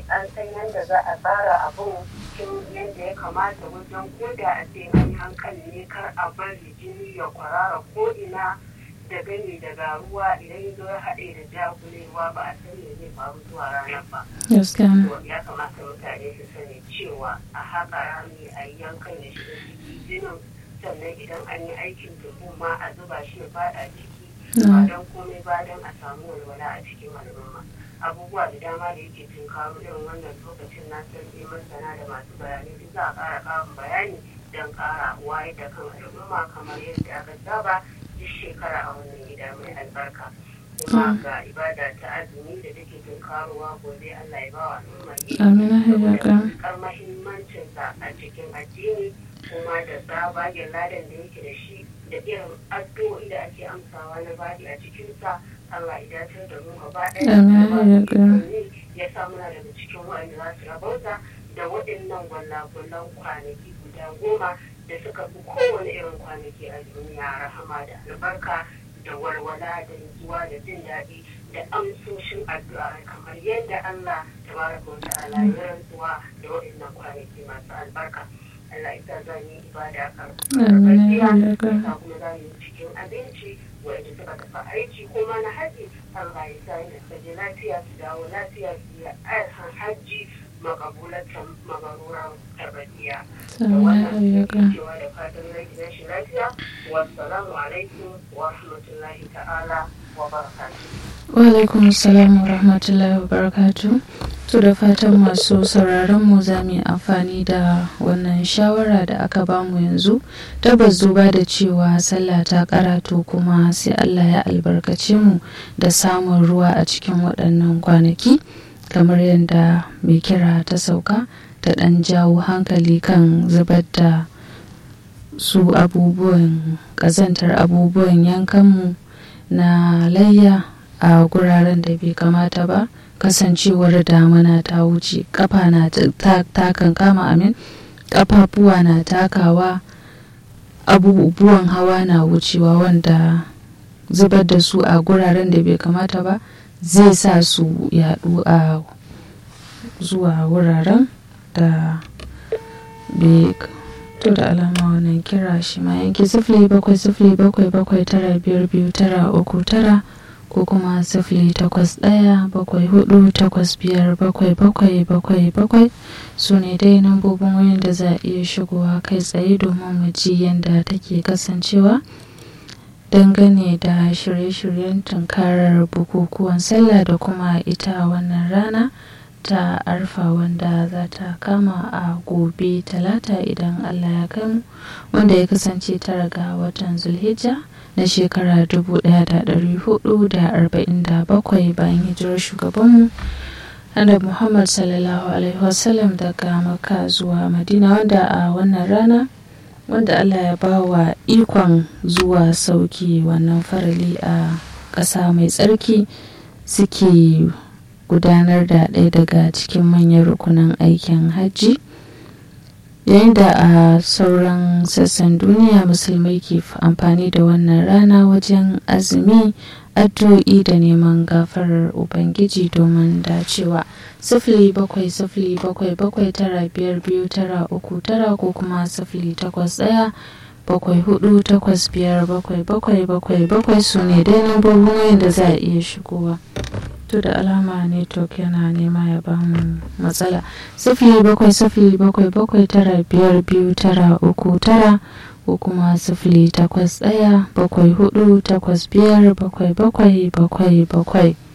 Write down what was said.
an san yadda za a tsara abun cikin yadda ya kamata wajen koda a ce an yi hankali ne kar a bari jini ya kwarara ko ina da gani daga ruwa idan ya zo ya haɗe da jagulewa ba a san me zai faru zuwa ranar ba. gaskiya ne To ya kamata mutane su sani cewa a haka rami a yi yankan da shiga ciki jinin sannan idan an yi aikin tuhu ma a zuba shi ya fada ciki ba na don komai ba don a samu walwala a cikin al'umma abubuwa da dama da yake tunkaro irin wannan lokacin na san dai masana da masu bayanai duk za a ƙara ƙarin bayani don ƙara wayar da kan al'umma kamar yadda aka saba duk shekara a wannan gida mai albarka kuma ga ibada ta azumi da take tunkarowa gobe Allah ya bawa al'umma yi amina hajjaka kar mahimmancinsa a cikin addini kuma da tsabagen ladan da yake da shi da irin addu'o'i da ake amsawa na badi a cikinsa Allah ya dace da mu gaba ɗaya Amin, da ba ya su ƙara. ikon yi, ya sa muna daga cikin waɗanda za su rabauta da waɗannan gwallagwallan kwanaki guda goma da suka fi kowane irin kwanaki a duniya rahama da albarka da walwala da nutsuwa da jin daɗi da amsoshin addu'a kamar yadda Allah tabaraka wa ta'ala ya rantsuwa da waɗannan kwanaki masu albarka Allah ita zan yi ibada kan Amin, ya karfafiya ƙara. ta kuma za mu yi cikin abinci wanda suka tafi aiki ko ma na haji Allah ya sa yadda suka je lafiya su dawo lafiya su yi aihan hajji makabulatan magaruran tarbiyya da amina wannan hajjaka cewa da fatan zai gidan shi lafiya wassalamu alaikum wa rahmatullahi ta'ala wa barakatuh wa alaikum assalam wa rahmatullahi wa barakatu to da fatan masu sauraron mu za mu yi amfani da wannan shawara da aka bamu yanzu tabbas duba da cewa sallah ta karatu kuma sai Allah ya albarkace mu da samun ruwa a cikin waɗannan kwanaki kamar yadda mai kira ta sauka ta ɗan jawo hankali kan zubar da su abubuwan ƙazantar abubuwan yankanmu na layya a guraren da bai kamata ba kasancewar damana ta wuce kafa na ta kan kama amin kafafuwa na takawa abubuwan hawa na wucewa wanda zubar da su a guraren da bai kamata ba zai sa su yadu a zuwa wuraren da bai to da alama wannan kira shi ma yanki sifili bakwai sifili bakwai bakwai tara biyar biyu tara uku tara ko kuma sifili takwas ɗaya bakwai hudu takwas biyar bakwai bakwai bakwai bakwai su ne dai nambobin wayan da za a iya shigowa kai tsaye domin mu ji yadda take kasancewa dangane da shirye-shiryen tunkarar bukukuwan sallah da kuma ita wannan rana ta arfa wanda za ta kama a gobe talata idan allah ya kai mu wanda ya kasance tara ga watan zulhijja na shekara 1447 bayan hijirar shugabanmu annabi muhammad sallallahu alaihi wasallam daga maka zuwa madina wanda a wannan rana wanda allah ya ba wa ikon zuwa sauki wannan farali a ƙasa mai tsarki suke gudanar da ɗaya daga cikin manyan rukunan aikin hajji yayin da a sauran sassan duniya musulmai ke amfani da wannan rana wajen azumi addu'o'i da neman gafarar ubangiji domin dacewa sifili bakwai sifili bakwai bakwai tara biyar biyu tara uku tara ko kuma sifili takwas ɗaya bakwai hudu takwas biyar bakwai bakwai bakwai bakwai su ne dai lambobin da za a iya shigowa to da alama network yana nema ya bamu matsala sifili bakwai sifili bakwai bakwai tara biyar biyu tara uku tara ko kuma sifili takwas ɗaya bakwai hudu takwas biyar bakwai bakwai bakwai bakwai